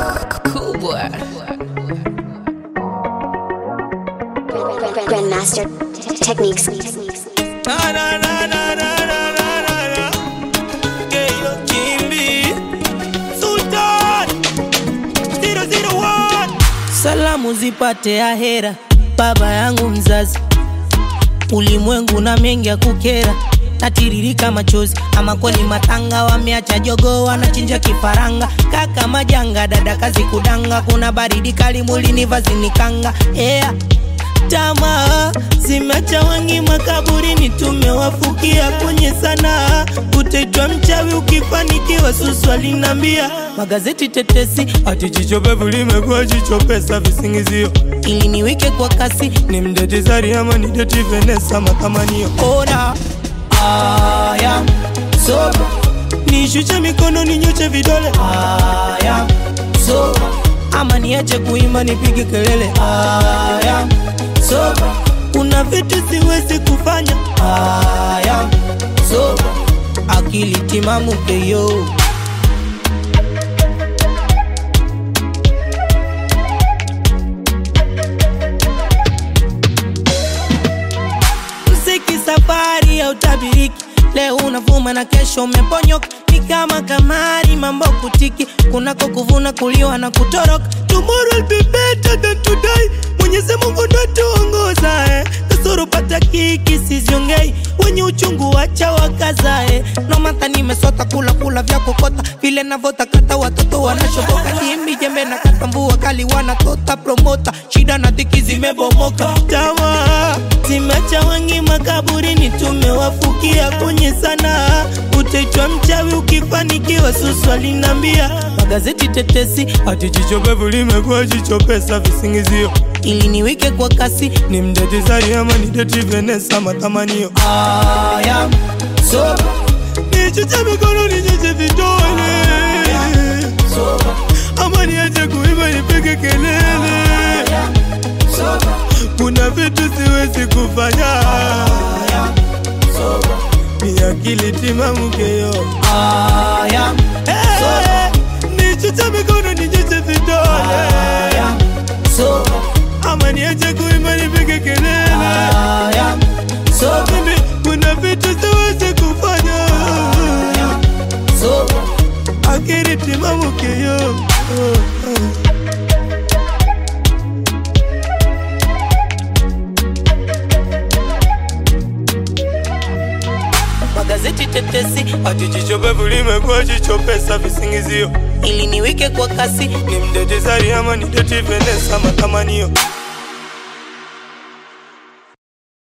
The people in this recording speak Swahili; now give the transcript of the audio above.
Cool boy. Grandmaster techniques. Na, na, na, na, na, na, na, na, na. Keyo Kimbi. Sultan. 001. Salamu zipate ahera, baba yangu mzazi. Ulimwengu na mengi ya kukera, natiririka machozi. Ama kweli matanga wameacha jogo, wanachinja kifaranga. Kaka majanga, dada kazi kudanga, kuna baridi kali mwilini, vazi ni kanga. Yeah tamaa zimeacha wengi makaburini, tumewafukia kwenye sanaa. Utaitwa mchawi ukifanikiwa, susu alinambia. Magazeti tetesi ati jicho pevu limekuwa jicho pesa, visingizio ili niwike kwa kasi, ni mdeti Zari ama ni deti Venesa, matamanio ona aya soba nishushe mikono ninyoshe vidole aya soba ama niache kuimba nipige kelele aya soba kuna vitu siwezi kufanya aya soba akili timamu keyo mziki safari ya utabiriki leo unavuma na kesho umeponyoka ni kama kamari mambo kutiki kunako kuvuna kuliwa na kutoroka tomorrow will be better than today mwenyezi mungu ndo tuongoza eh. kasoro pata kiki siziongei wenye uchungu wacha wakazae nomata nimesota kula kula vya kokota vile navotakata watoto wanashoboka dimi jembe na kata mvua kali wanatota promota shida na dhiki zimebomoka tamaa zimeacha wengi makaburini tumewafukia kwenye sanaa utaitwa mchawi ukifanikiwa susu alinambia magazeti tetesi ati jicho pevu limekuwa jicho pesa visingizio ili niwike kwa kasi ni mdeti Zari ama ni deti Venesa matamanio aya soba nichuche mikono ninyoshe vidole soba ama niache kuimba nipige kelele soba kuna vitu siwezi kufanya soba ni akili timamu keyo aya soba nichuche mikono ninyoshe vidole soba ama niache kuimba nipige kelele so mimi kuna vitu siwezi kufanya so akili timamu keyo magazeti tetesi ati jicho pevu limekuwa jicho pesa visingizio ili niwike kwa kasi ni mdeti Zari ama ni deti Venesa matamanio